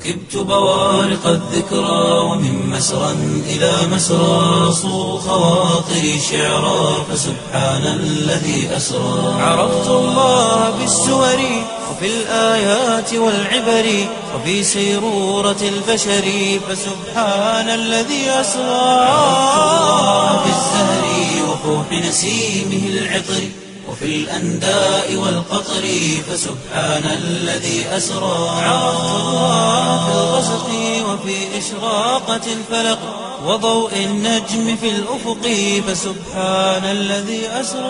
ركبت بوارق الذكرى ومن مسرى إلى مسرى صو خواطري شعرا فسبحان الذي أسرى عرفت الله بالسور وفي الآيات والعبر وفي سيرورة البشر فسبحان الذي أسرى عرفت الله بالزهر وفوح نسيمه العطر وفي الأنداء والقطر فسبحان الذي أسرى عرفت الله في الغسق وفي إشراقة الفلق وضوء النجم في الأفق فسبحان الذي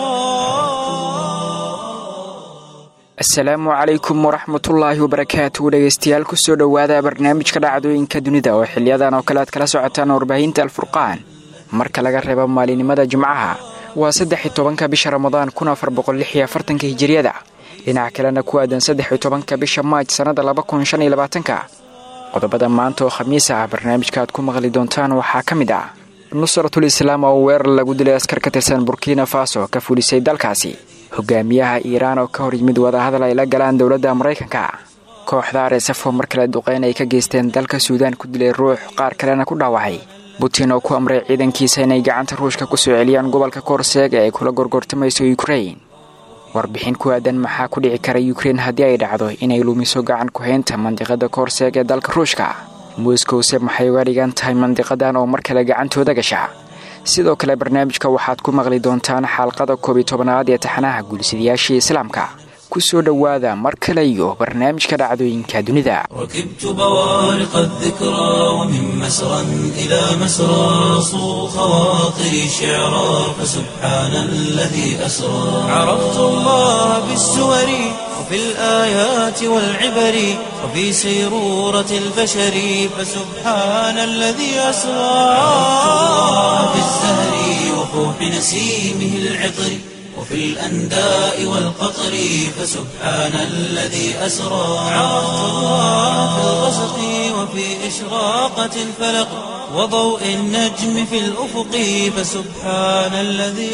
أسرى asalaamu calaykum waraxmatullaahi wabarakaatu dhegeystayaal kusoo dhowaada barnaamijka dhacdooyinka dunida oo xiliyadan oo kale aad kala socotaan warbaahinta alfurqaan marka laga reebo maalinimada jimcaha waa saddex iyo tobanka bisha ramadaan kun afar boqol lix iyo afartanka hijiriyada dhinaca kalena ku aadan saddex iyo tobanka bisha maaj sannada laba kun shan iyo labaatanka qodobada maanta oo khamiis ah barnaamijka aad ku maqli doontaan waxaa ka mid ah nusratul islaam oo weerar lagu dilay askar ka tirsan burkina faso ka fulisay dalkaasi hogaamiyaha iiraan oo ka hor yimid wadahadal ay la galaan dowladda maraykanka kooxda aresafo mar kale duqeyn ay ka geysteen dalka suudaan ku dilay ruux qaar kalena ku dhaawacay butin oo ku amray ciidankiisa inay gacanta ruushka ku soo celiyaan gobolka koorseeg ee ay kula gorgortamayso ukrain warbixin ku aadan maxaa ku dhici kara ukrein haddii ay dhacdo inay lumiso gacan ku-haynta mandiqada koorseeg ee dalka ruushka moskowse maxay uga dhigan tahay mandiqadan oo mar kale gacantooda gasha sidoo kale barnaamijka waxaad ku maqli doontaan xalqada koob iyo tobanaad ee taxanaha guulsidayaashii islaamka ku soo dhowaada mar kale iyo barnaamijka dhacdooyinka dunida ركبت بوارق الذكرى ومن مسرى إلى مسرى صو خواطري شعرا فسبحان الذي أسرى عرفت الله بالسور وفي الآيات والعبر وفي سيرورة البشر فسبحان الذي أسرى عرفت الله بالزهر وفوح نسيمه العطر وفي الأنداء والقطر فسبحان الذي أسرى عرفت الله في الغسق وفي إشراقة الفلق وضوء النجم في الأفق فسبحان الذي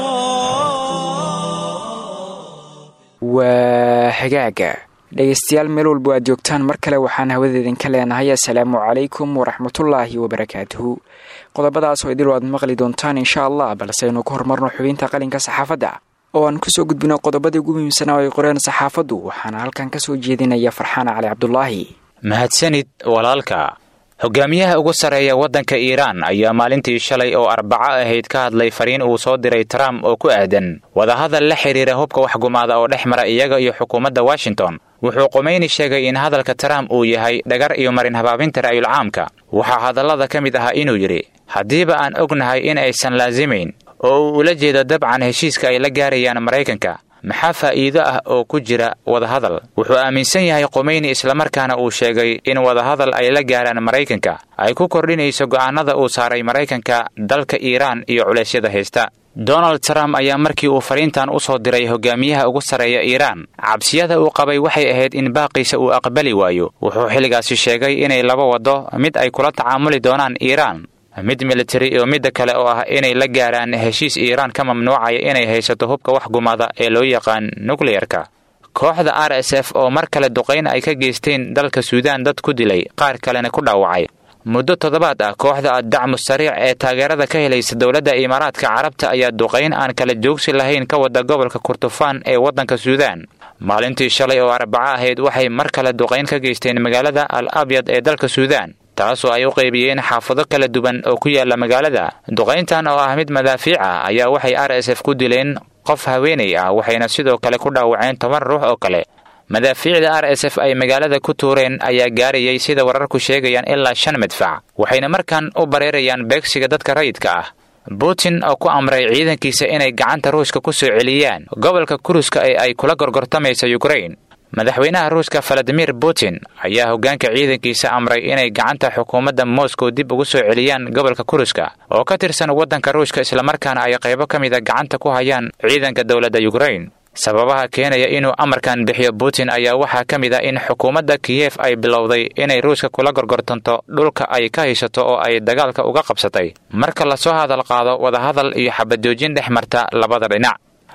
أسرى waa hagaaga dhegaystayaal meel walba aad joogtaan mar kale waxaan hawada idinka leenahay assalaamu calaykum waraxmatullaahi wabarakaatuhu qodobadaas oo idil aad maqli doontaan insha allah balse aynu ku horumarno xubinta qalinka saxaafadda oo aan kusoo gudbino qodobadii ugu muhiimsanaa oo ay qoreen saxaafaddu waxaana halkan ka soo jeedinaya farxaan cali cabdulaahi mahadsanid walaalka hogaamiyaha ugu sarreeya waddanka iiraan ayaa maalintii shalay oo arbaco ahayd ka hadlay fariin uu soo diray trump oo ku aadan wadahadal la xidhiira hubka waxgumaada oo dhex mara iyaga iyo xukuumadda washington wuxuu qumeyni sheegay in hadalka trump uu yahay dhagar iyo marin habaabinta ra'yulcaamka waxaa hadallada ka mid ahaa inuu yidhi haddiiba aan ognahay in aysan laasimayn oo uu ula jeedo dabcan heshiiska ay la gaarayaan maraykanka maxaa faa'iido ah oo ku jira wadahadal wuxuu aaminsan yahay qumeyni islamarkaana uu sheegay in wadahadal ay la gaaraan maraykanka ay ku kordhinayso go'aanada uu saaray maraykanka dalka iiraan iyo culeysyada haysta donald trump ayaa markii uu fariintan u soo diray hogaamiyaha ugu sarreeya iiraan cabsiyada uu qabay waxay ahayd in baaqiisa uu aqbali waayo wuxuu xilligaasi sheegay inay laba waddo mid ay kula tacaamuli doonaan iiraan mid militari iyo midda kale oo ah inay la gaaraan heshiis iiraan ka mamnuucaya inay haysato hubka waxgumada ee loo yaqaan nukleyarka kooxda r s f oo mar kale duqayn ay ka geysteen dalka suudaan dad ku dilay qaar kalena ku dhaawacay muddo toddobaad ah kooxda addacmu sariic ee taageerada ka helaysa dowladda imaaraadka carabta ayaa duqayn aan kala joogsi lahayn ka wada gobolka kurtufaan ee waddanka suudaan maalintii shalay oo arbaco ahayd waxay mar kale duqayn ka geysteen magaalada al abyad ee dalka suudaan taasoo ay u qaybiyeen xaafado kala duwan oo ku yaala magaalada duqayntan oo ah mid madaafiic ah ayaa waxay r s f ku dileen qof haweenay ah waxayna sidoo kale ku dhaawaceen toban ruux oo kale madaafiicda r s f ay magaalada ku tuureen ayaa gaarayay sida wararku sheegayaan ilaa shan madfac waxayna markan u bareerayaan beegsiga dadka rayidka ah putin oo ku amray ciidankiisa inay gacanta ruushka ku soo celiyaan gobolka kuruska ee ay kula gorgortamaysa yukrain madaxweynaha ruuska valadimir putin ayaa hoggaanka ciidankiisa amray inay gacanta xukuumadda moscow dib ugu soo celiyaan gobolka kuruska oo ka tirsan waddanka ruushka islamarkaana ay qaybo ka mida gacanta ku hayaan ciidanka dowladda yukrain sababaha keenaya inuu amarkan bixiyo putin ayaa waxaa ka mid ah in xukuumadda kiyef ay bilowday inay ruushka kula gorgortanto dhulka ay ka haysato oo ay dagaalka uga qabsatay marka lasoo hadal qaado wadahadal iyo xabadoojin dhex marta labada dhinac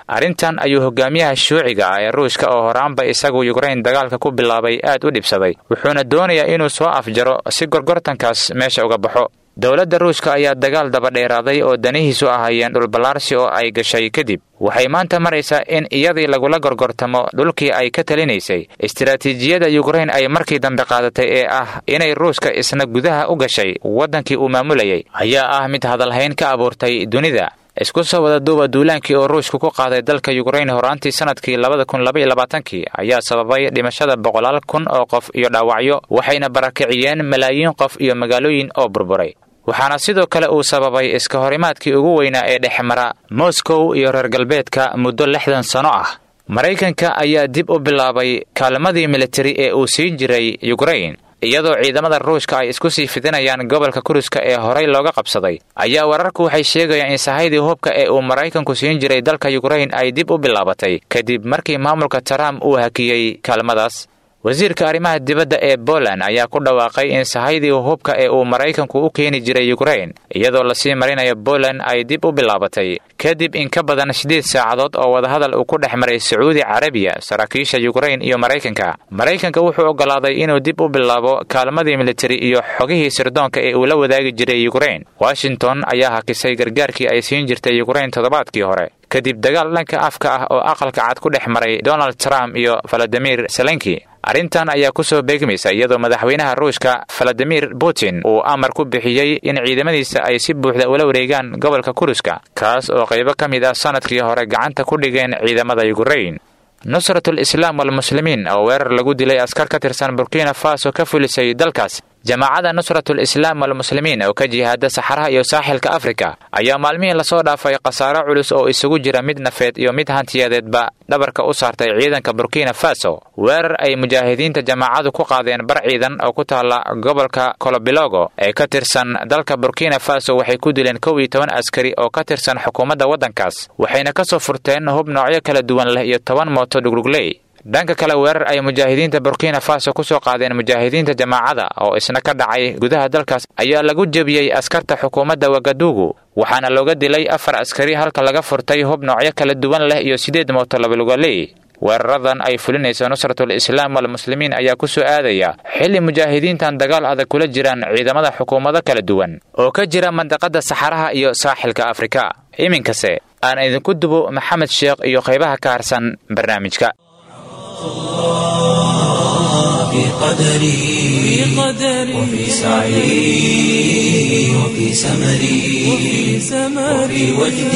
arrintan ayuu hogaamiyaha shuuciga ah ee ruushka oo horaanba isagu yukrain dagaalka ku bilaabay aad u dhibsaday wuxuuna doonayaa inuu soo afjaro si gorgortankaas meesha uga baxo dowladda ruushka ayaa dagaal dabadheeraaday oo danihiisu ahaayeen dhulballaarsi oo ay gashay kadib waxay maanta maraysaa in iyadii lagula gorgortamo dhulkii ay ka talinaysay istiraatiijiyadda yukrain ay markii dambe qaadatay ee ah inay ruushka isna gudaha u gashay waddankii uu maamulayay ayaa ah mid hadalhayn ka abuurtay dunida isku soo wada duuba duulaankii oo ruushku ku qaaday dalka yukrain horaantii sanadkii labada kun labaiyo labaatankii ayaa sababay dhimashada boqolaal kun oo qof iyo dhaawacyo waxayna barakiciyeen malaayiin qof iyo magaalooyin oo burburay waxaana sidoo kale uu sababay iska horimaadkii ugu weynaa ee dhexmara moskow iyo reer galbeedka muddo lixdan sano ah maraykanka ayaa dib u bilaabay kaalmadii militari ee uu siin jiray yukrain iyadoo ciidamada ruushka ay isku sii fidinayaan gobolka kuruska ee horey looga qabsaday ayaa wararku waxay sheegayaan in sahaydii hubka ee uu maraykanku siin jiray dalka yukrain ay dib u bilaabatay kadib markii maamulka trump uu hakiyey kaalmadaas wasiirka arrimaha dibadda ee poland ayaa ku dhawaaqay in sahaydii hubka ee uu maraykanku u keeni jiray yukrain iyadoo lasii marinayo poland ay dib u bilaabatay kadib in ka badan siddeed saacadood oo wadahadal uu ku dhex maray sacuudi carabiya saraakiisha yukrain iyo maraykanka maraykanka wuxuu oggolaaday inuu dib u bilaabo kaalmadii militari iyo xogihii sirdoonka ee uu la wadaagi jiray yukrain washington ayaa hakisay gargaarkii ay siin jirtay yukrain toddobaadkii hore kadib dagaal dhanka afka ah oo aqalka cad ku dhex maray donald trump iyo valadimir zelenki arrintan ayaa ku soo beegmaysa iyadoo madaxweynaha ruushka valadimir putin uu amar ku bixiyey in ciidamadiisa ay si buuxda ula wareegaan gobolka kuruska kaas oo qaybo ka mid ah sanadkii hore gacanta ku dhigeen ciidamada yukrain nusratul islaam walmuslimiin oo weerar lagu dilay askar ka tirsan burkina faso ka fulisay dalkaas jamaacadda nusratul islaam walmuslimiin oo ka jihaada saxaraha iyo saaxilka afrika ayaa maalmihii lasoo dhaafay khasaaro culus oo isugu jira mid nafeed iyo mid hantiyadeedba dhabarka u saartay ciidanka burkina faso weerar ay mujaahidiinta jamaacadu ku qaadeen bar ciidan oo ku taalla gobolka kolobilogo ee ka tirsan dalka burkina faso waxay ku dileen kow iyo toban askari oo ka tirsan xukuumadda waddankaas waxayna ka soo furteen hub noocyo kala duwan leh iyo toban mooto dhugdhugley dhanka kale weerar ay mujaahidiinta burkina faso ku soo qaadeen mujaahidiinta jamaacada oo isna ka dhacay gudaha dalkaas ayaa lagu jebiyey askarta xukuumadda wagadugu waxaana looga dilay afar askari halka laga furtay hub noocyo kala duwan leh iyo siddeed mooto labalugaley weeraradan ay fulinayso nusratul islaam walmuslimiin ayaa ku soo aadaya xilli mujaahidiintan dagaal adag kula jiraan ciidamada xukuumado kala duwan oo ka jira mandaqada saxaraha iyo saaxilka afrika iminkase aan idinku dubo maxamed sheekh iyo qaybaha ka harsan barnaamijka في قدري وفي سعي وفي سمري وفي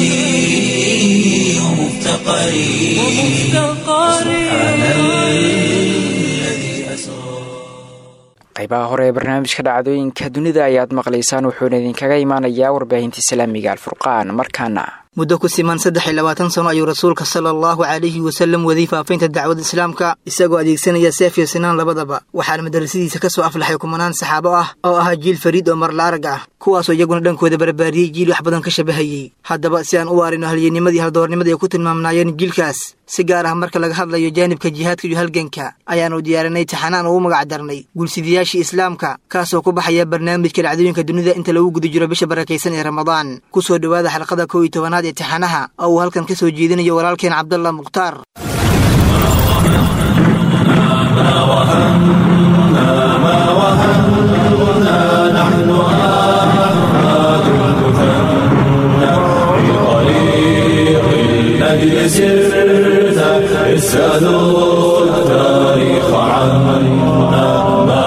وجدي ومفتقري سبحان الذي أسرى qaybaha hore ee barnaamijka dhacdooyinka dunida ayaad maqlaysaan wuxuuna idinkaga imaanayaa warbaahinta islaamiga alfurqaan markaana muddo ku siman saddex iyo labaatan sano ayuu rasuulka sala allahu calayhi wasallam waday faafaynta dacwada islaamka isagoo adeegsanaya seef iyo sinaan labadaba waxaana madarasadiisa ka soo aflaxay kumanaan saxaabo ah oo ahaa jiil fariid oo marlaarag ah kuwaasoo iyaguna dhankooda barbaariyey jiil wax badan ka shabahayey haddaba si aan u waarino halyenimadii haldoornimadii ay ku tilmaamnaayeen jiilkaas si gaar ah marka laga hadlayo jaanibka jihaadka iyo halganka ayaanu diyaarinay taxanaan ugu magac darnay gulsidayaashii islaamka kaasoo ku baxaya barnaamijka dhacdooyinka dunida inta lagu guda jiro bisha barakaysan ee ramadaan ku soo dhowaada xalqada kow iyo tobanaad ee taxanaha oo uu halkan ka soo jeedinayo walaalkeen cabdallah mukhtaar الذي سرت اسألوا التاريخ عنا ما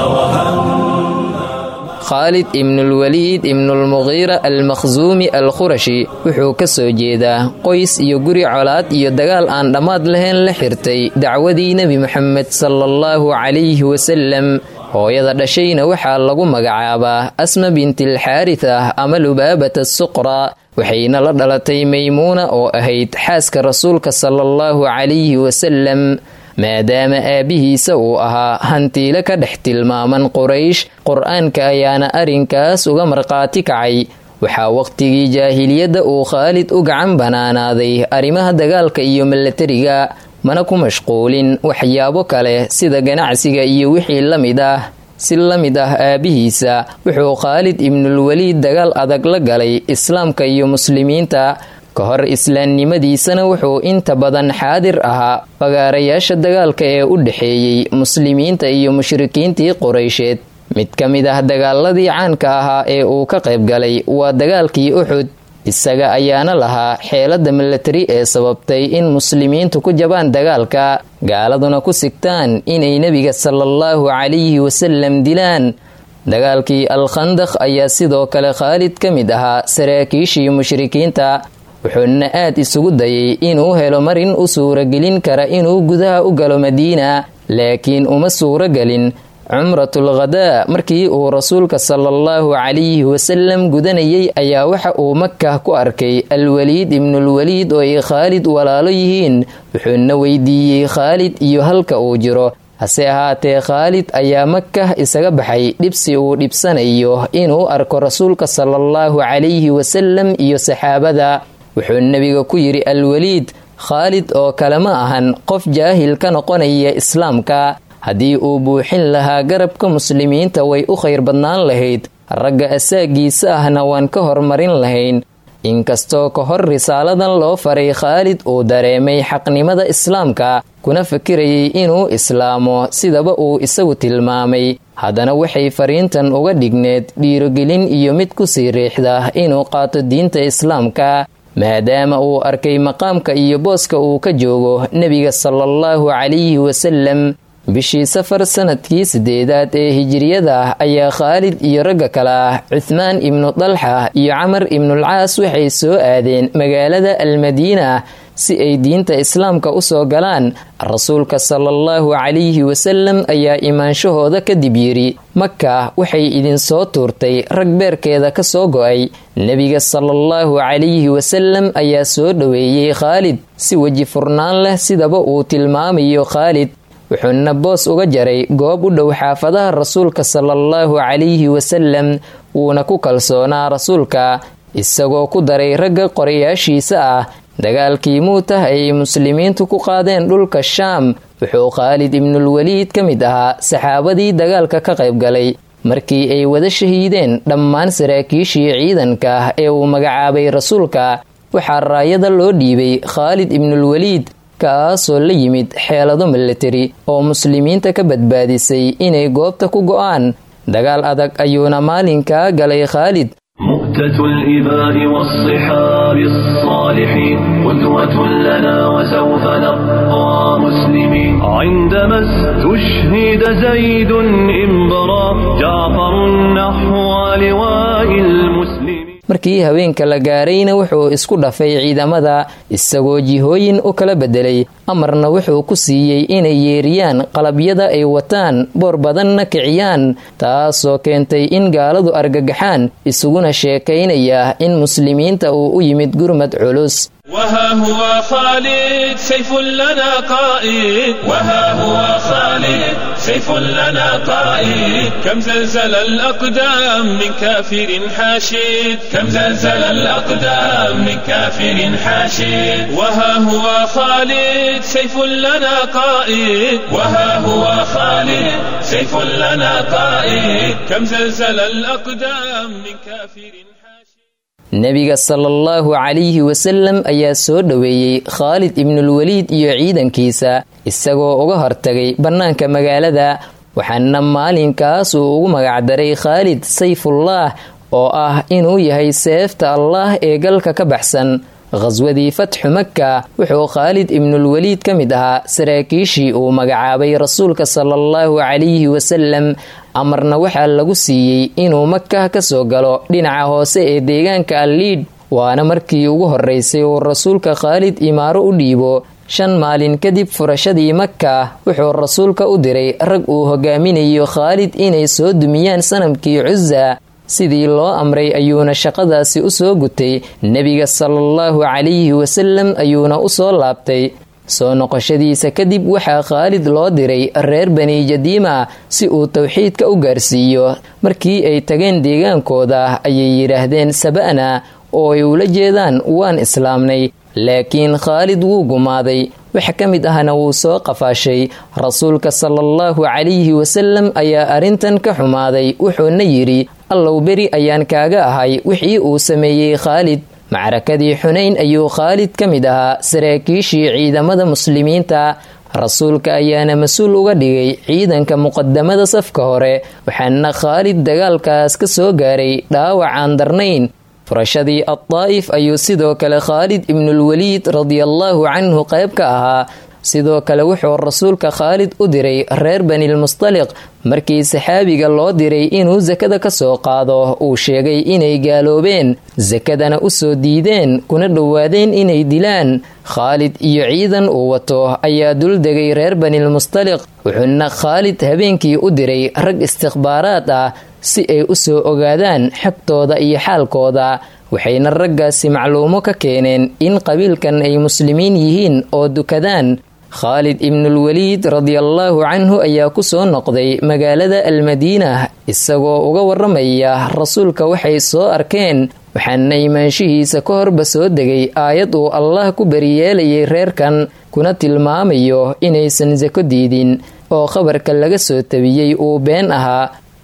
khaalid ibnulwaliid ibnulmuqiira almakhsuumi alkhurashi wuxuu ka soo jeedaa qoys iyo guri colaad iyo dagaal aan dhammaad lahayn la xirtay dacwadii nebi moxamed sala allahu calayhi wasalem hooyada dhashayna waxaa lagu magacaabaa asma bintilxaarita ama lubaabata suqra waxayna la dhalatay maymuuna oo ahayd xaaska rasuulka sala allahu calayhi wasalem maadaama aabbihiisa uu ahaa hantiile ka dhex tilmaaman quraysh qur-aanka ayaana arrinkaas uga markhaati kacay waxaa wakhtigii jaahiliyadda uu khaalid u gacan banaanaaday arrimaha dagaalka iyo milatariga mana ku mashquulin waxyaabo kale sida ganacsiga iyo wixii la mid ah si la mid ah aabbihiisa wuxuu khaalid ibnulwaliid dagaal adag la galay islaamka iyo muslimiinta ka hor islaamnimadiisana wuxuu inta badan xaadir ahaa fagaarayaasha dagaalka ee u dhexeeyey muslimiinta iyo mushrikiintii quraysheed mid ka mid ah dagaaladii caanka ahaa ee uu ka qayb galay waa dagaalkii uxud isaga ayaana lahaa xeelada milatari ee sababtay in muslimiintu ku jabaan dagaalka gaaladuna ku sigtaan inay nebiga salaallahu calayhi wasalam dilaan dagaalkii al-khandaq ayaa sidoo kale khaalid ka mid ahaa saraakiishii mushrikiinta wuxuuna aad isugu dayay inuu helo marin u suuragelin kara inuu gudaha u galo madiina laakiin uma suuragelin cumratul khadaa markii uu rasuulka salaallahu calayhi wasalam gudanayay ayaa waxa uu makah ku arkay alwaliid ibnulwaliid oo ay khaalid walaalo yihiin wuxuuna weydiiyey khaalid iyo halka uu jiro hase ahaatee khaalid ayaa makah isaga baxay dhibsi uu dhibsanayo inuu arko rasuulka salaallahu calayhi wasalam iyo saxaabada wuxuu nebiga ku yidhi alwaliid khaalid oo kale ma ahan qof jaahil ka noqonaya islaamka haddii uu buuxin lahaa garabka muslimiinta way u khayr badnaan lahayd ragga asaagiisa ahna waan ka hormarin lahayn inkastoo ka hor risaaladan loo faray khaalid uu dareemay xaqnimada islaamka kuna fakirayay inuu islaamo sidaba uu isagu tilmaamay haddana waxay fariintan uga dhigneed dhiirogelin iyo mid kusii riixda inuu qaato diinta islaamka maadaama uu arkay maqaamka iyo booska uu ka joogo nebiga salaallahu calayhi wasalam bishii safar sanadkii sideedaad ee hijiriyada ayaa khaalid iyo ragga kale ah cuthmaan ibnu dalxa iyo camar ibnulcaas waxay soo aadeen magaalada almadiina si ay diinta islaamka u soo galaan rasuulka salaallahu calayhi wasalam ayaa imaanshahooda kadib yidhi maka waxay idinsoo tuurtay rag beerkeeda ka soo go'ay nebiga salaallahu calayhi wasalam ayaa soo dhoweeyey khaalid si weji furnaan leh sidaba uu tilmaamayo khaalid wuxuuna boos uga jaray goob u dhow xaafadaha rasuulka salaallahu calayhi wasalam wuuna ku kalsoonaa rasuulka isagoo ku daray ragga qorayaashiisa ah dagaalkii muutah ayay muslimiintu ku qaadeen dhulka shaam wuxuu khaalid ibnulwaliid ka mid ahaa saxaabadii dagaalka ka qayb galay markii ay wada shahiideen dhammaan saraakiishii ciidanka ah ee uu magacaabay rasuulka waxaa raayada loo dhiibay khaalid ibnulwaliid kaasoo la yimid xeelado milatari oo muslimiinta ka badbaadisay inay goobta ku go'aan dagaal adag ayuuna maalinkaa galay khaalid مؤتة الإباء والصحاب الصالحين قدوة لنا وسوف نبقى مسلمين عندما استشهد زيد إنبرا جعفر نحو لواء المسلمين markii haweenka la gaarayna wuxuu isku dhafay ciidamada isagoo jihooyin u kala bedelay amarna wuxuu ku siiyey inay yeeriyaan qalabyada ay wataan boor badanna kiciyaan taasoo keentay in gaaladu argagaxaan isuguna sheekaynaya in muslimiinta uu u yimid gurmad culus وها هو خالد سيف لنا قائد وها هو خالد سيف لنا قائد كم زلزل الأقدام من كافر حاشد كم زلزل الأقدام من كافر حاشد وها هو خالد سيف لنا قائد وها هو خالد سيف لنا قائد كم زلزل الأقدام من كافر حاشد nebiga salaallahu calayhi wasalam ayaa soo dhoweeyey khaalid ibnulwaliid iyo ciidankiisa isagoo uga hortagay bannaanka magaalada waxaana maalinkaas uu ugu magacdaray khaalid sayfullah oo ah inuu yahay seefta allah ee galka ka baxsan khaswadii fatxu maka wuxuu khaalid ibnulwaliid ka mid ahaa saraakiishii uu magacaabay rasuulka salaallahu calayhi wasalam amarna waxaa lagu siiyey inuu makah ka soo galo dhinaca hoose ee deegaanka alliidh waana markii ugu horeysay uu rasuulka khaalid imaaro u dhiibo shan maalin kadib furashadii maka wuxuu rasuulka u diray rag uu hogaaminayo khaalid inay soo dumiyaan sanamkii cusa sidii loo amray ayuuna shaqadaasi u soo gutay nebiga salaallahu calayhi wasalam ayuuna u soo laabtay soo noqoshadiisa kadib waxaa khaalid loo diray reer bani jadiima si uu towxiidka u gaarsiiyo markii ay tageen deegaankooda ayay yidhaahdeen saba'na oo ay ula jeedaan waan islaamnay laakiin khaalid wuu gumaaday wax ka mid ahna wuu soo qafaashay rasuulka salaallahu calayhi wasalam ayaa arrintan ka xumaaday wuxuuna yidhi allow beri ayaan kaaga ahay wixii uu sameeyey khaalid macrakadii xunayn ayuu khaalid ka mid ahaa saraakiishii ciidamada muslimiinta rasuulka ayaana mas-uul uga dhigay ciidanka muqadamada safka hore waxaana khaalid dagaalkaas ka soo gaaray dhaawac aan darnayn furashadii addaa'if ayuu sidoo kale khaalid ibnulwaliid radiallaahu canhu qayb ka ahaa sidoo kale wuxuu rasuulka khaalid u diray reer banilmustaliq markii saxaabiga loo diray inuu sakada ka soo qaado uu sheegay inay gaaloobeen sakadana u soo diideen kuna dhowaadeen inay dilaan khaalid iyo ciidan uu wato ayaa duldegay reer banilmustaliq wuxuuna khaalid habeenkii u diray rag istikhbaaraad ah si ay u soo ogaadaan xagtooda iyo xaalkooda waxayna raggaasi macluumo ka keeneen in qabiilkan ay muslimiin yihiin oo dukadaan khaalid ibnulwaliid radiallaahu canhu ayaa ku soo noqday magaalada almadiina isagoo uga waramaya rasuulka waxay soo arkeen waxaana imaanshihiisa ka horba soo degay aayad uu allah ku bariyeelayay reerkan kuna tilmaamayo inaysan sako diidin oo khabarka laga soo tabiyey uu been ahaa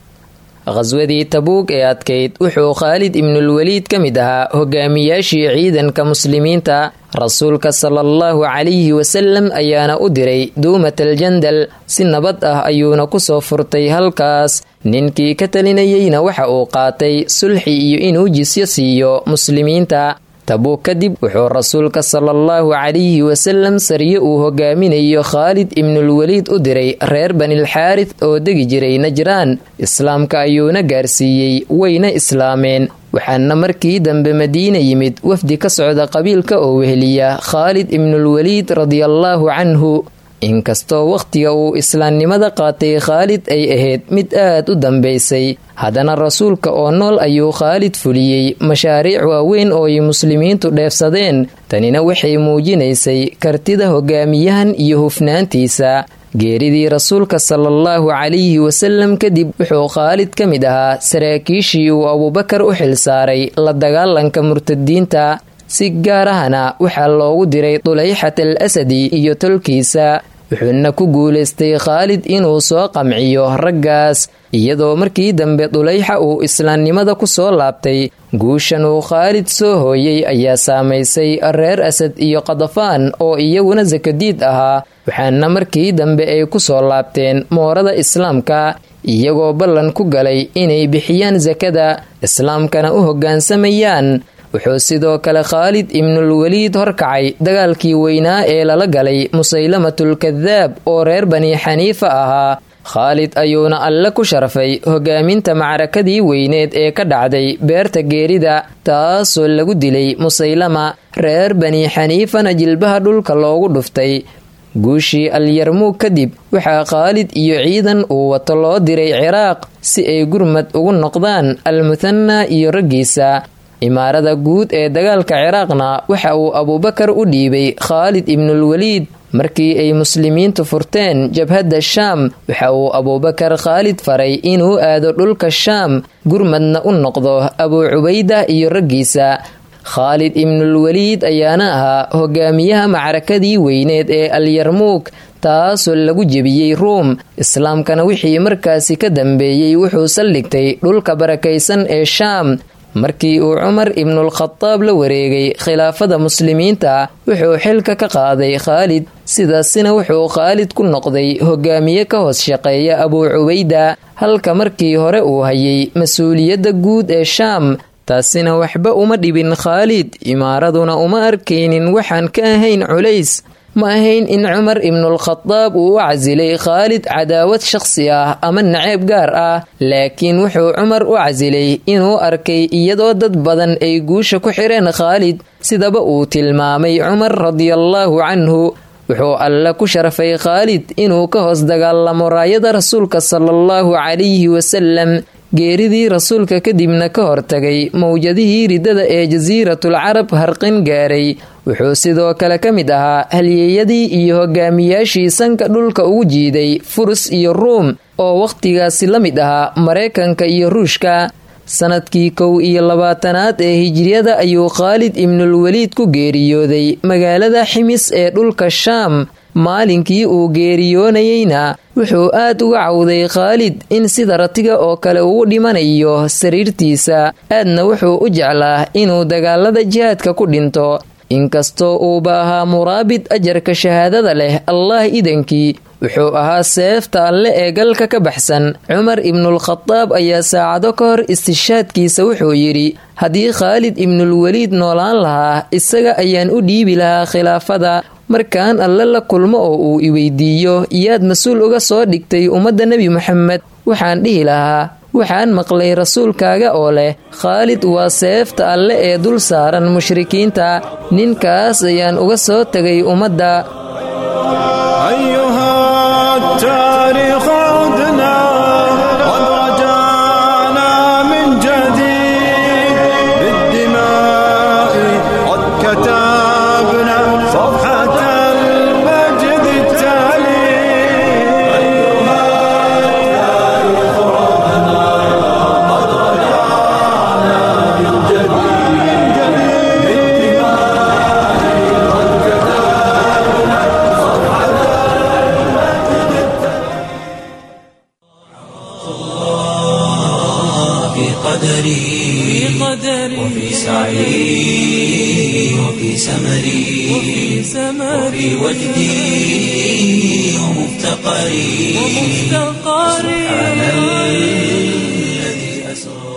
khaswadii tabuug ee adkayd wuxuu khaalid ibnulwaliid ka mid ahaa hogaamiyaashii ciidanka muslimiinta rasuulka sala allahu calayhi wasalam ayaana u diray duumat aljandal si nabad ah ayuuna kusoo furtay halkaas ninkii ka talinayeyna waxa uu qaatay sulxi iyo inuu jisyo siiyo muslimiinta tabuug kadib wuxuu rasuulka sala allahu calayhi wasalam sariye uu hogaaminayo khaalid ibnulwaliid u diray reer banilxaarid oo degi jiray najraan islaamka ayuuna gaarsiiyey wayna islaameen waxaana markii dambe madiina yimid wafdi ka socda qabiilka oo weheliya khaalid ibnulwaliid radiallaahu canhu inkastoo wakhtiga uu islaamnimada qaatay khaalid ay ahayd mid aad u dambaysay haddana rasuulka oo nool ayuu khaalid fuliyey mashaariic waaweyn oo ay muslimiintu dheefsadeen tanina waxay muujinaysay kartida hogaamiyahan iyo hufnaantiisa geeridii rasuulka sala allahu calayhi wasalam kadib wuxuu khaalid ka mid ahaa saraakiishii uu abuubakar u xilsaaray la dagaalanka murtadiinta si gaar ahna waxaa loogu diray dulayxat al asadi iyo tolkiisa wuxuuna ku guulaystay khaalid inuu soo qamciyo raggaas iyadoo markii dambe dulayxa uu islaamnimada ku soo laabtay guushan uu khaalid soo hooyey ayaa saamaysay reer asad iyo qadafaan oo iyaguna sakadiid ahaa waxaana markii dambe ay ku soo laabteen moorada islaamka iyagoo ballan ku galay inay bixiyaan sakada islaamkana u hoggaansamayaan wuxuu sidoo kale khaalid ibnulwaliid horkacay dagaalkii weynaa ee lala galay musaylamatulkadaab oo reer bani xaniifa ahaa khaalid ayuuna alle ku sharfay hogaaminta macrakadii weyneed ee ka dhacday beerta geerida taasoo lagu dilay musaylama reer bani xaniifana jilbaha dhulka loogu dhuftay guushii alyarmuug kadib waxaa khaalid iyo ciidan uu wato loo diray ciraaq si ay gurmad ugu noqdaan almuthana iyo raggiisa imaarada guud ee dagaalka ciraaqna waxa uu abuubakar u dhiibay khaalid ibnulwaliid markii ay muslimiintu furteen jabhadda shaam waxa uu abuubakar khaalid faray inuu aado dhulka shaam gurmadna u noqdo abuu cubayda iyo raggiisa khaalid ibnulwaliid ayaana ahaa hogaamiyaha macrakadii weyneed ee alyarmuug taasoo lagu jebiyey ruum islaamkana wixii markaasi ka dambeeyey wuxuu saldhigtay dhulka barakaysan ee shaam markii uu cumar ibnulkhadaab la wareegay khilaafada muslimiinta wuxuu xilka ka qaaday khaalid sidaasina wuxuu khaalid ku noqday hogaamiye ka hoos shaqeeya abuu cubayda halka markii hore uu hayay mas-uuliyadda guud ee shaam taasina waxba uma dhibin khaalid imaaraduna uma arkaynin waxaan ka ahayn culays ma ahayn in cumar ibnulkhadaab uu u casilay khaalid cadaawad shaqsi ah ama naceeb gaar ah laakiin wuxuu cumar u casilay inuu arkay iyadoo dad badan ay guusha ku xireen khaalid sidaba uu tilmaamay cumar radiallaahu canhu wuxuu alle ku sharfay khaalid inuu ka hoos dagaalamo raayada rasuulka salaallahu calayhi wasalam geeridii rasuulka kadibna ka hortagay mowjadihii riddada ee jasiiratul carab harqin gaaray wuxuu sidoo kale ka mid ahaa halyeeyadii iyo hogaamiyaashii sanka dhulka ugu jiiday furus iyo ruum oo wakhtigaasi la mid ahaa maraykanka iyo ruushka sanadkii kow iyo labaatanaad ee hijriyada ayuu khaalid ibnulwaliid ku geeriyooday magaalada ximis ee dhulka shaam maalinkii uu geeriyoonayeyna wuxuu aad uga cawday khaalid in sida ratiga oo kale uu dhimanayo sariirtiisa aadna wuxuu u jeclaa inuu dagaalada jihaadka ku dhinto inkastoo uuba ahaa muraabid ajarka shahaadada leh allah idankii wuxuu ahaa seefta alle ee galka ka baxsan cumar ibnulkhadaab ayaa saacado ka hor istishaadkiisa wuxuu yidhi haddii khaalid ibnulweliid noolaan lahaa isaga ayaan u dhiibi lahaa khilaafada markaan alle la kulmo oo uu iweydiiyo iyaad mas-uul uga soo dhigtay ummadda nebi moxamed waxaan dhihi lahaa waxaan maqlay rasuulkaaga oo leh khaalid waa seefta alle ee dul saaran mushrikiinta ninkaas ayaan uga soo tegay ummadda وفي سعي وفي سمري وفي وجدي ومفتقري سبحان الذي أسرى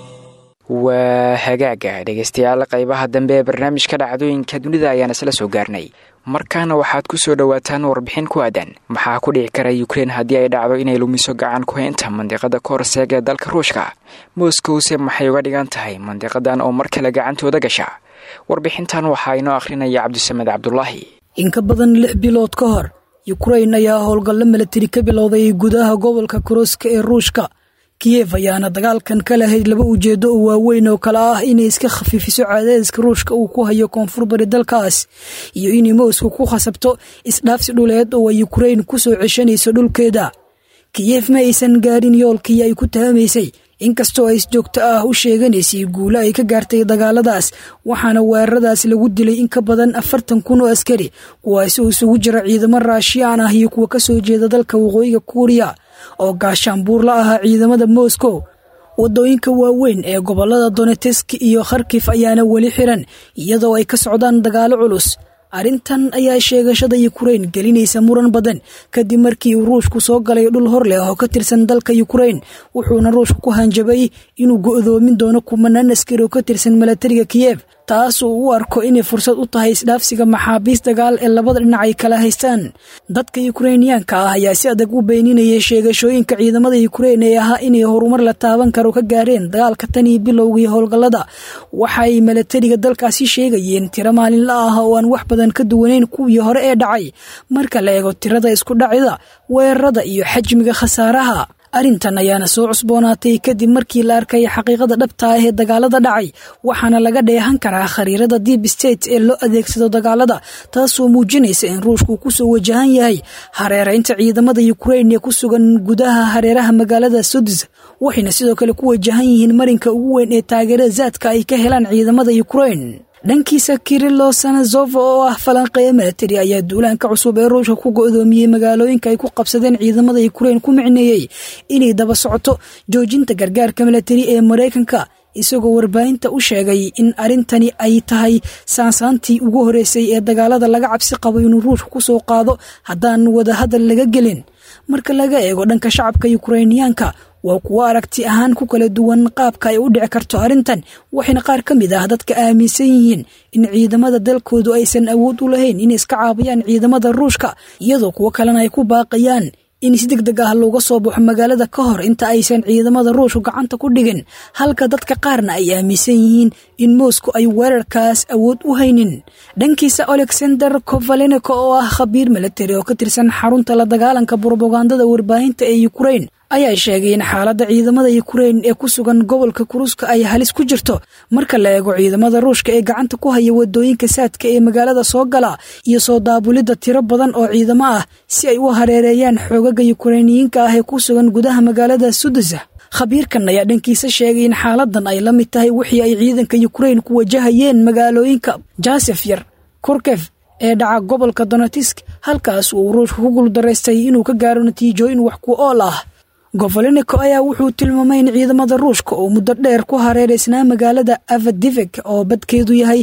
waa hagaaga dhegaystayaal qaybaha dambe ee barnaamijka dhacdooyinka dunida ayaan isla soo gaarnay markaana waxaad ku soo dhowaataan warbixin ku aadan maxaa ku dhici kara ukrein haddii ay dhacdo inay lumiso gacan ku haynta mandiqada koorseeg ee dalka ruushka moskowse maxay uga dhigan tahay mandiqadan oo mar kale gacantooda gasha warbixintan waxaa inoo akhrinaya cabdisamed cabdulaahi in ka badan lix bilood ka hor yukrain ayaa howlgallo milatari ka bilowday gudaha gobolka korooska ee ruushka kiyef ayaana dagaalkan ka lahayd laba ujeedo oo waaweyn oo kale ah inay iska khafiifiso cadaadiska ruushka uu ku hayo koonfur bari dalkaas iyo inay moscow ku khasabto isdhaafsi dhuleed oo ay yukrain ku soo ceshanayso dhulkeeda kiyef ma aysan gaarin yoolkii ay ku tahamaysay inkastoo ay si joogto ah u sheeganaysay guulo ay ka gaartay dagaaladaas waxaana weeraradaas lagu dilay in ka badan afartan kun oo askari kuwaasi oo isugu jira ciidamo raashiyaan ah iyo kuwa ka soo jeeda dalka waqooyiga kuuriya oo gaashaanbuur la ahaa ciidamada moscow waddooyinka waaweyn ee gobolada donetesk iyo kharkif ayaana weli xiran iyadoo ay ka socdaan dagaalo culus arrintan ayaa sheegashada yukrain gelinaysa muran badan kadib markii uu ruushku soo galay dhul hor leh oo ka tirsan dalka yukrain wuxuuna ruushku ku hanjabay inuu go'doomin doono kumanaan askari oo ka tirsan milatariga kiyef taas uu u arko inay fursad u tahay isdhaafsiga maxaabiis dagaal ee labada dhinac ay kala haystaan dadka yukrainiyaanka ah ayaa si adag u beeninayay sheegashooyinka ciidamada yukrain ee ahaa inay horumar la taaban karo ka gaareen dagaalka tan iyo bilowgii howlgallada waxaay milatariga dalkaasi sheegayeen tiro maalinla ah oo aan wax badan ka duwanayn kuwii hore ee dhacay marka la eego tirada isku dhacida weerarada iyo xajmiga khasaaraha arrintan ayaana soo cusboonaatay kadib markii la arkay xaqiiqada dhabta ah ee dagaalada dhacay waxaana laga dheehan karaa khariirada deep state ee loo adeegsado dagaalada taasoo muujinaysa in ruushku kusoo wajahan yahay hareeraynta ciidamada yukrain ee ku sugan gudaha hareeraha magaalada sudis waxayna sidoo kale ku wajahan yihiin marinka ugu weyn ee taageerada zaadka ay ka helaan ciidamada yukrain dhankiisa kirilo sanazova oo ah falanqeeya milatari ayaa duulaanka cusub ee ruushka ku go'doomiyey magaalooyinka ay ku qabsadeen ciidamada yukrain ku micneeyey inay daba socoto joojinta gargaarka milatari ee maraykanka isagoo warbaahinta u sheegay in arrintani ay tahay saansaantii ugu horeysay ee dagaalada laga cabsi qabo inuu ruushka ku soo qaado haddaan wadahadal laga gelin marka laga eego dhanka shacabka yukrainiyaanka waa kuwo aragti ahaan ku kala duwan qaabka ay u dhici karto arrintan waxayna qaar ka mid ah dadka aaminsan yihiin in ciidamada dalkoodu aysan awood u lahayn inay iska caabiyaan ciidamada ruushka iyadoo kuwo kalena ay ku baaqayaan in si deg deg ah looga soo baxo magaalada ka hor inta aysan ciidamada ruushku gacanta ku dhigin halka dadka qaarna ay aaminsan yihiin in moscow ay weerarkaas awood u haynin dhankiisa alexander kovaleneko oo ah khabiir milatari oo ka tirsan xarunta la dagaalanka brobagandada warbaahinta ee yukrain ayaa sheegay in xaaladda ciidamada yukrain ee ku sugan gobolka kuruska ay halis ku jirto marka la eego ciidamada ruushka ee gacanta ku haya wadooyinka saadka ee magaalada soo gala iyo soo daabulidda tiro badan oo ciidamo ah si ay u hareereeyaan xoogaga yukrainiyiinka ah ee ku sugan gudaha magaalada sudasa khabiirkan ayaa dhankiisa sheegay in xaaladan ay la mid tahay wixii ay ciidanka yukrain ku wajahayeen magaalooyinka jasef yar kurkef ee dhaca gobolka donetisk halkaas uu ruushka ku guuldaraystay inuu ka gaaro natiijooyin wax ku ool ah govoleniko ayaa wuxuu tilmaamay in ciidamada ruushka oo muddo dheer ku hareereysnaa magaalada avadivek oo badkeedu yahay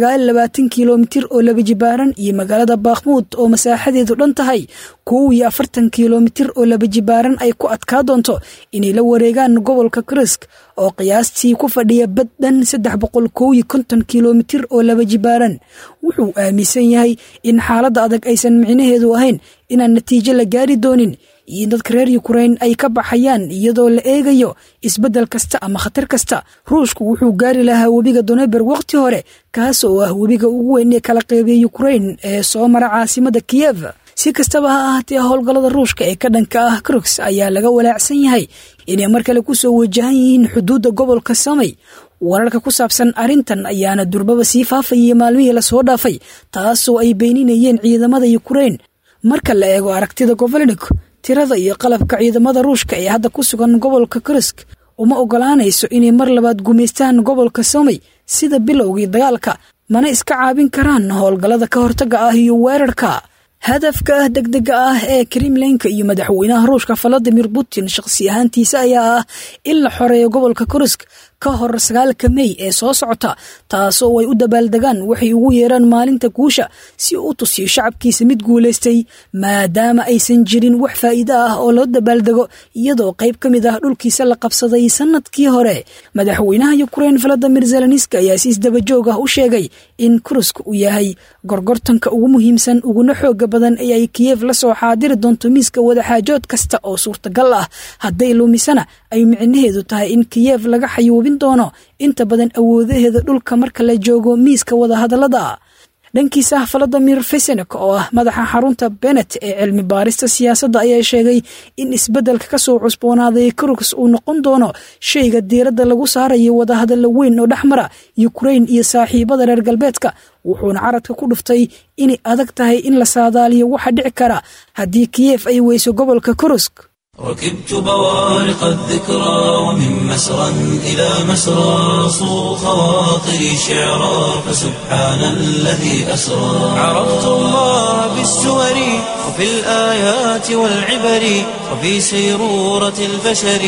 kilomitir oo laba jibaaran iyo magaalada bakhmuud oo masaaxadeedu dhan tahay kow iyo afartan kilomitir oo laba jibaaran ay ku adkaa doonto inay la wareegaan gobolka krisk oo qiyaastii ku fadhiya bad dhan saddex boqol kow iyo konton kilomitir oo laba jibaaran wuxuu aaminsan yahay in xaaladda adag aysan micnaheedu ahayn inaan natiijo la gaari doonin iyo in dadka reer yukrain ay ka baxayaan iyadoo la eegayo isbeddel kasta ama khatar kasta ruushku wuxuu gaari lahaa webiga doneber wakhti hore kaas oo ah webiga ugu weyn ee kala qeybiya yukrain ee soo mara caasimada kiyev si kastaba ha ahaatee howlgallada ruushka ee ka dhanka ah krux ayaa laga walaacsan yahay inay mar kale ku soo wajahan yihiin xuduudda gobolka samay wararka ku saabsan arrintan ayaana durbaba sii faafayay maalmihii lasoo dhaafay taasoo ay beeninayeen ciidamada yukrain marka la eego aragtida govolnik tirada iyo qalabka ciidamada ruushka ee hadda ku sugan gobolka krisk uma ogolaanayso inay mar labaad gumaystaan gobolka samay sida bilowgii dagaalka mana iska caabin karaan howlgallada ka hortagga ah iyo weerarka hadafka degdega ah ee kremlinka iyo madaxweynaha ruushka valadimir putin shaqsi ahaantiisa ayaa ah in la xoreeyo gobolka kurisk ka hor sagaalka mey ee soo socota taasoo ay u dabaaldegaan waxay ugu yeeraan maalinta guusha si uu u tusiyo shacabkiisa mid guulaystay maadaama aysan jirin wax faa'iido ah oo loo dabaaldego iyadoo qayb ka mid ah dhulkiisa la qabsaday sanadkii hore madaxweynaha yukrain valadimir zelenski ayaa si isdabajoog ah u sheegay in kurisk uu yahay gorgortanka ugu muhiimsan uguna xooga badan ee ay kiyev la soo xaadiri doonto miiska wadaxaajood kasta oo suurtagal ah hadday lumisana ay micnaheedu tahay in kiyev laga xayuubin doono inta badan awoodaheeda dhulka marka la joogo miiska wadahadallada dhankiisa valadimir fesenek oo ah madaxa xarunta benet ee cilmi baarista siyaasadda ayaa sheegay in isbeddelka kasoo cusboonaaday kruks uu noqon doono shayga diiradda lagu saarayo wadahadalla weyn oo dhexmara yukrain iyo saaxiibada reer galbeedka wuxuuna caradka ku dhuftay inay adag tahay in la saadaaliyo waxa dhici kara haddii kiyef ay weyso gobolka kurusk ركبت بوارق الذكرى ومن مسرى إلى مسرى صو خواطري شعرا فسبحان الذي أسرى عرفت الله بالسور وفي الآيات والعبر وفي سيرورة البشر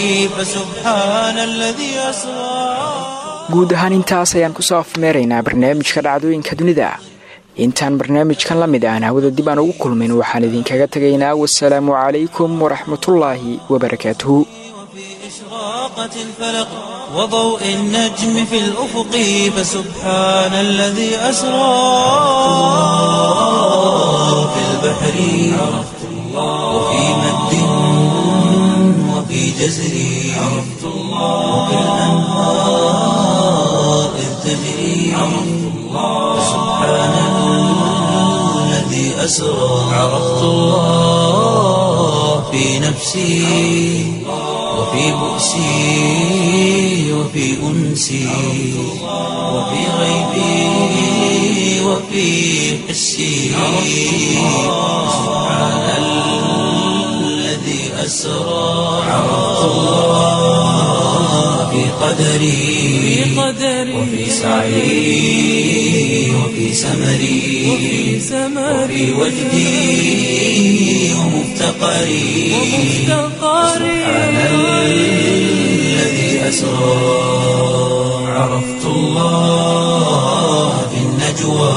فسبحان الذي أسرى guud ahaan intaas ayaan kusoo afmeeraynaa barnaamijka dhacdooyinka dunida intaan barnaamijkan la mid aan hawada dib aan ugu kulmin waxaan idinkaga tegaynaa wasalaamu calaykum waraxmatullaahi wabarakaatuhu إشراقة الفلق وضوء النجم في الأفق فسبحان الذي أسرى في البحر عرفت الله وفي مد وفي جزر عرفت الله وفي الأنهار إذ تجري عرفت الله سبحان الذي أسرى عرفت الله في نفسي وفي بؤسي وفي أنسي وفي غيبي وفي حسي سبحان الذي أسرى عرفت الله في قدري وفي سعي وفي سمري وفي وجدي ومفتقري سبحان الذي أسرى عرفت الله في النجوى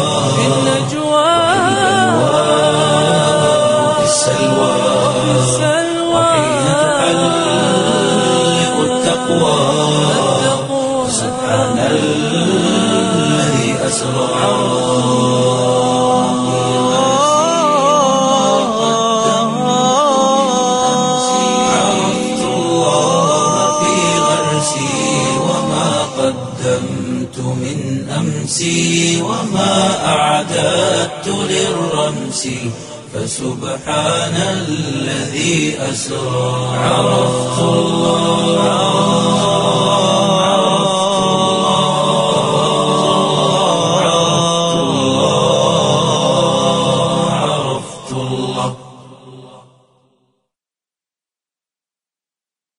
وفي السلوى وحين تحلق التقوى سبحان الذي أسرى عرفت الله في غرسي وما قدمت من أمسي وما أعددت للرمس فسبحان الذي أسرى عرفت الله